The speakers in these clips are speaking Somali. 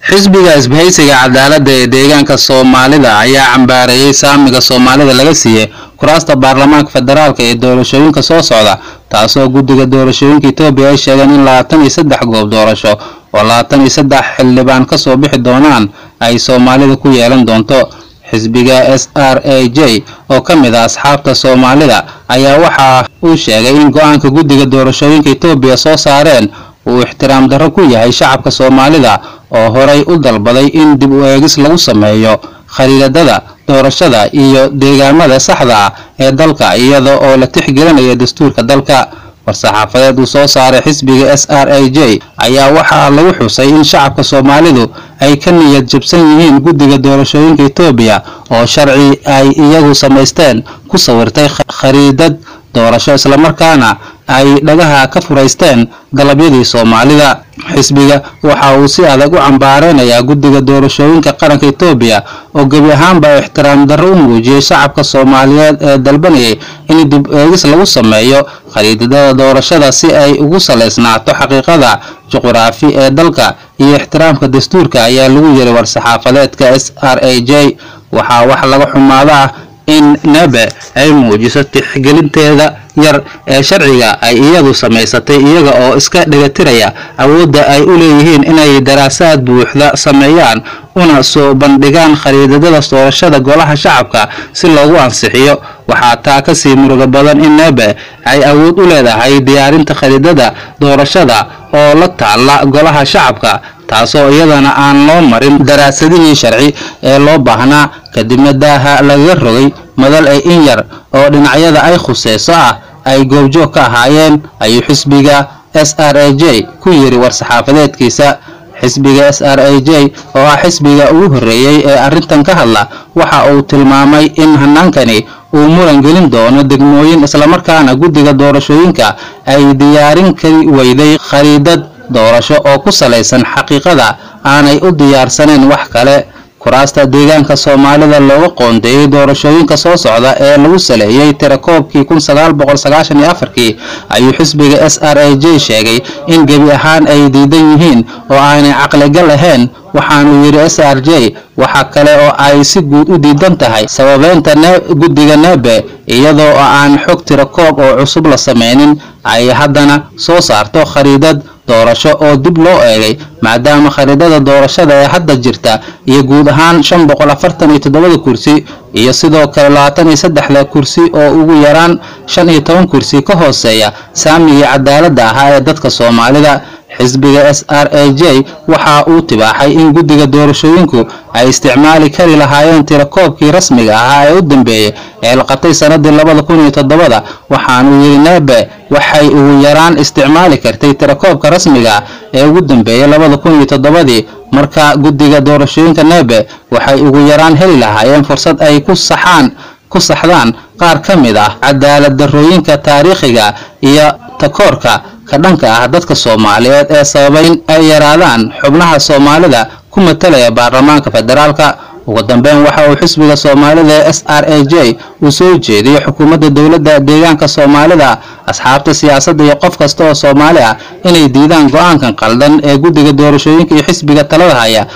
xisbiga isbahaysiga cadaaladda ee deegaanka soomaalida ayaa cambaareeyey saamiga soomaalida laga siiyey kuraasta baarlamaanka federaalk ee doorashooyinka soo socda taasoo guddiga doorashooyinka etoobiya ay sheegeen in labaatan iyo saddex goob doorasho oo labaatan iyo saddex xildhibaan kasoo bixi doonaan ay soomaalida ku yeelan doonto xisbiga s r a j oo ka mid ah asxaabta soomaalida ayaa waxa uu sheegay in go-aanka guddiga doorashooyinka etoobiya soo saareen uu ixtiraam darro ku yahay shacabka soomaalida oo horay u dalbaday in dib u eegis lagu sameeyo khariidadada doorashada iyo deegaamada saxda ah ee dalka iyada oo la tixgelinayo dastuurka dalka war-saxaafadeed uu soo saaray xisbiga s r a j ayaa waxaa lagu xusay in shacabka soomaalidu ay ka niyad jabsan yihiin guddiga doorashooyinka etoobiya oo sharci ay iyagu samaysteen ku sawirtay khariidad doorasho islamarkaana ay dhagaha ka furaysteen dalabyadii soomaalida xisbiga waxa uu si adag u cambaareynayaa guddiga doorashooyinka qaranka etoobiya oo gebi ahaanba ixtiraam darro u muujiyey shacabka soomaaliyeed ee dalbanayay in dib eegis lagu sameeyo khariidadada doorashada si ay ugu salaysnaato xaqiiqada juquraafi ee dalka iyo ixtiraamka dastuurka ayaa lagu yiri war-saxaafadeedka s r a j waxaa wax laga xumaado ah in nebe ay muujiso tixgelinteeda yar ee sharciga ay iyadu samaysatay iyaga oo iska dhegatiraya awoodda ay u leeyihiin inay daraasaad buuxda sameeyaan una soo bandhigaan khariidadada doorashada golaha shacabka si loogu ansixiyo waxaa taa kasii muruga badan in nebe ay awood u leedahay diyaarinta khariidada doorashada oo la taalla golaha shacabka taasoo iyadana aan loo marin daraasadihii sharci ee loo baahnaa kadibna daaha lagaga rogay madal ay in yar oo dhinacyada ay khuseyso ah ay goobjoog ka ahaayeen ayuu xisbiga s r a j ku yiri war-saxaafadeedkiisa xisbiga s r a j oo ah xisbiga ugu horreeyey ee arrintan ka hadla waxa uu tilmaamay in hanaankani uu muran gelin doono degmooyin islamarkaana guddiga doorashooyinka ay diyaarin kari weyday khariidad doorasho oo ku salaysan xaqiiqada aanay u diyaarsaneen wax kale kuraasta deegaanka soomaalida looga qoondeeyey doorashooyinka soo socda ee lagu saleeyey tirakoobkii kun sagaal boqol sagaashan iyo afarkii ayuu xisbiga s r a j sheegay in gebi ahaan ay diidan yihiin oo aanay caqligal ahayn waxaanuu yidhi s r j waxa kale oo ay si guud u diidan tahay sababeynta guddiga nebe iyadoo aan xog tirakoob oo cusub la sameynin ay haddana soo saarto khariidad doorasho oo dib loo eegay maadaama khariidada doorashada ee hadda jirta iyo guud ahaan shan boqol afartan iyo toddobada kursi iyo sidoo kale labaatan iyo saddexda kursi oo ugu yaraan shan iyo toban kursi ka hooseeya saamigii cadaaladda ahaa ee dadka soomaalida xisbiga s r a j waxa uu tibaaxay in guddiga doorashooyinku ay isticmaali kari lahaayeen tirakoobkii rasmiga ahaa ee u dambeeyey ee la qabtay sanadii labada kun iyo toddobada waxaanuu yidhi nebe waxay ugu yaraan isticmaali kartay tirakoobka rasmiga ee ugu dambeeyey labada kun iyo toddobadii marka guddiga doorashooyinka nebe waxay ugu yaraan heli lahaayeen fursad ay ku saxaan ku saxdaan qaar ka mid ah cadaalad darrooyinka taariikhiga iyo takoorka ka dhanka ah dadka soomaaliyeed ee sababay in ay yaraadaan xubnaha soomaalida ku matalaya baarlamaanka federaalka ugu dambeyn waxa uu xisbiga soomaalida ee s r a j uu soo jeediyey xukuumadda dowladda deegaanka soomaalida asxaabta siyaasadda iyo qof kasta oo soomaali ah inay diidaan go-aankan qaldan ee guddiga doorashooyinka iyo xisbiga talada haya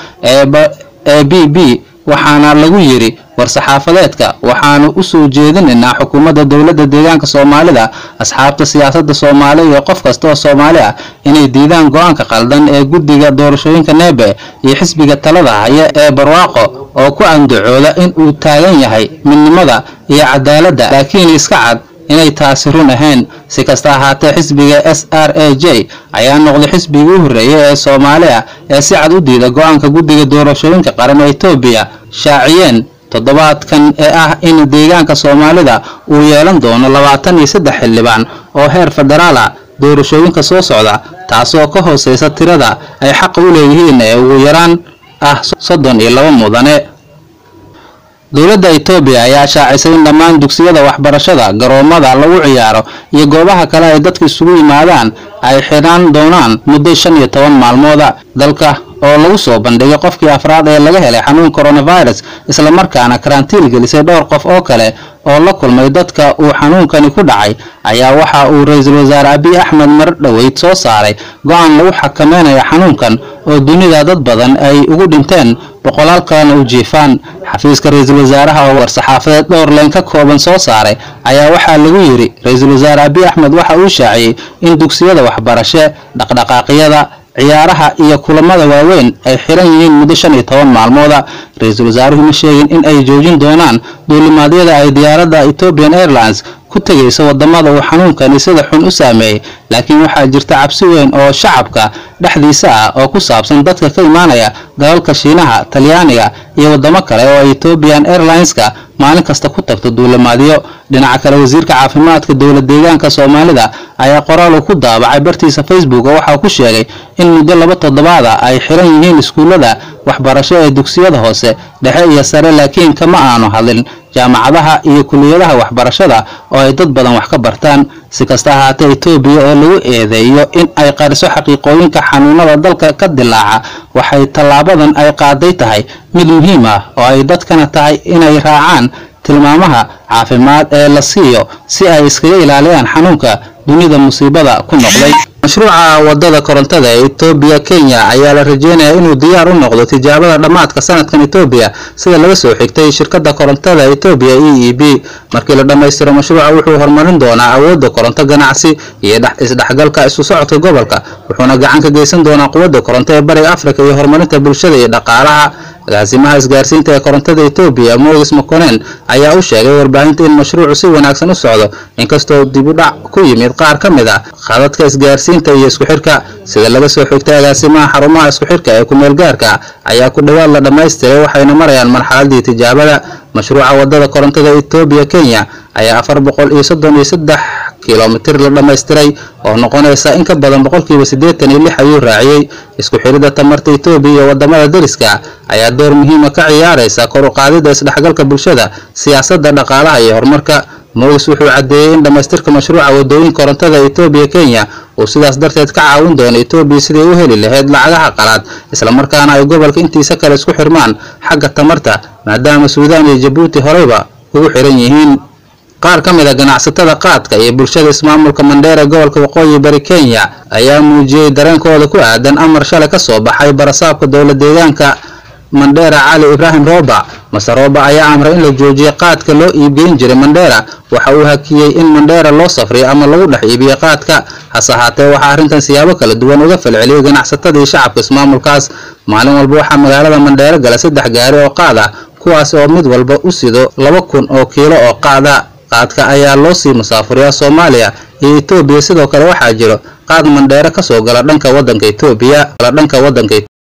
ee b b waxaana lagu yidhi war-saxaafadeedka waxaanu u soo jeedinaynaa xukuumadda dowladda deegaanka soomaalida asxaabta siyaasadda soomaaliya iyo qof kasta oo soomaali ah inay diidaan go-aanka qaldan ee guddiga doorashooyinka nebe iyo xisbiga talada haya ee barwaaqo oo ku andacooda in uu taagan yahay midnimada iyo cadaaladda laakiin iska cad inay taasi run ahayn si kasta ahaatee xisbiga s r a j ayaa noqday xisbigii u horreeyay ee soomaali ah ee si cad u diida go-aanka guddiga doorashooyinka qaran ee etoobiya shaaciyeen toddobaadkan ee ah in deegaanka soomaalida uu yeelan doono labaatan iyo saddex xildhibaan oo heer federaal ah doorashooyinka soo socda taasoo ka hooseysa tirada ay xaqa u leeyihiin ee ugu yaraan ah soddon iyo laba mudane dowladda etoobiya ayaa shaacisay in dhammaan dugsiyada waxbarashada garoomada lagu ciyaaro iyo goobaha kale ay dadka isugu yimaadaan ay xidhaan doonaan muddo shan iyo toban maalmooda dalka oo lagu soo bandhigay qofkii afraad ee laga helay xanuun coronavirus islamarkaana karantiil gelisay dhowr qof oo kale oo la kulmay dadka uu xanuunkani ku dhacay ayaa waxa uu ra-iisul wasaare abiy axmed mar dhoweyd soo saaray go-aan lagu xakameynayo xanuunkan oo dunida dad badan ay ugu dhinteen boqolaal kalena u jiifaan xafiiska ra-iisul wasaaraha oo war-saxaafadeed dhowr leen ka kooban soo saaray ayaa waxaa lagu yidhi ra-iisul wasaare abiy axmed waxa uu shaaciyey in dugsiyada waxbarashe dhaqdhaqaaqyada ciyaaraha iyo kulamada waaweyn ay xiran yihiin muddo shan iyo toban maalmooda ra-iisul wasaaruhu ma sheegin in ay joojin doonaan duulimaadyada ay diyaaradda ethiopian airlines ku tegayso wadamada uu xanuunkani sida xun u saameeyey laakiin waxaa jirta cabsi weyn oo shacabka dhexdiisa ah oo ku saabsan dadka ka imaanaya dalalka shiinaha talyaaniga iyo wadamo kale oo ethiopian airlineska maalin kasta ku tagto duulimaadyo dhinaca kale wasiirka caafimaadka dowlad deegaanka soomaalida ayaa qoraal uu ku daabacay bartiisa facebook oo waxaa ku sheegay in muddo laba toddobaada ay xiran yihiin iskuullada waxbarasho ee dugsiyada hoose dhexe iyo sare laakiin kama aanu hadlin jaamacadaha iyo kuliyadaha waxbarashada oo ay dad badan wax ka bartaan si kasta ahaatee etoobiya oo lagu eedeeyo in ay qariso xaqiiqooyinka xanuunada dalka ka dilaaca waxay tallaabadan ay qaaday tahay mid muhiim ah oo ay dadkana tahay inay raacaan tilmaamaha caafimaad ee la siiyo si ay iskaga ilaaliyaan xanuunka dunida musiibada ku noqday mashruuca wadada korontada ee etoobiya kenya ayaa la rajeynayaa inuu diyaar u noqdo tijaabada dhammaadka sanadkan etoobiya sida laga soo xigtay shirkadda korontada etoobiya e e b markii la dhammaystiro mashruuca wuxuu horumarin doonaa awoodda koronto ganacsi iyo isdhexgalka isu socodka gobolka wuxuuna gacan ka geysan doonaa quwadda koronto ee bariga afrika iyo horumarinta bulshada iyo dhaqaalaha agaasimaha isgaarsiinta ee korontada etoobiya moses maconen ayaa u sheegay warbaahinta in mashruucu si wanaagsan u socdo inkastoo dib u dhac ku yimid qaar ka mid ah khadadka isgaarsiinta iyo isku xirka sida laga soo xigtay agaasimaha xarumaha isku xirka ee kumeel gaarka ayaa ku dhowaad la dhammaystiray waxayna marayaan marxaladii tijaabada mashruuca wadada korontada etoobiya kenya ayaa afar boqol iyo soddon iyo saddex kilomitir la dhammaystiray oo noqonaysa in ka badan boqolkiiba siddeetan iyo lix ayuu raaciyey isku xidhidda tamarta etoobiya iyo wadamada deriska ayaa door muhiima ka ciyaaraysa kor u qaadidda isdhexgalka bulshada siyaasadda dhaqaalaha iyo horumarka moses wuxuu caddeeyey in dhammaystirka mashruuca wadooyin korontada etoobiya kenya uu sidaas darteed ka caawin doono etoobiya siday u heli lahayd lacagaha qalaad islamarkaana ay gobolka intiisa kale isku xirmaan xagga tamarta maadaama suudaan iyo jabuuti horeyba ugu xiran yihiin qaar ka mid a ganacsatada qaadka iyo bulshada ismaamulka mandheera gobolka waqooyi bari kenya ayaa muujiyey dareenkooda ku aadan amar shalay ka soo baxay barasaabka dowlad deegaanka mandheera cali ibraahim rooba mase rooba ayaa amray in la joojiyay qaadka loo iibgeyn jiray mandheera waxa uu hakiyey in mandheera loo safriyo ama lagu dhex iibiyo qaadka hase ahaatee waxaa arrintan siyaabo kala duwan uga falceliyey ganacsatada iyo shacabka ismaamulkaas maalin walba waxaa magaalada mandheero gala saddex gaari oo qaad ah kuwaas oo mid walba u sido laba kun oo kiilo oo qaada qaadka ayaa loo sii musaafuriyaa soomaaliya iyo etoobiya sidoo kale waxaa jiro qaad mandheero ka soo gala dhanka waddanka etoobiya dhanka waddanka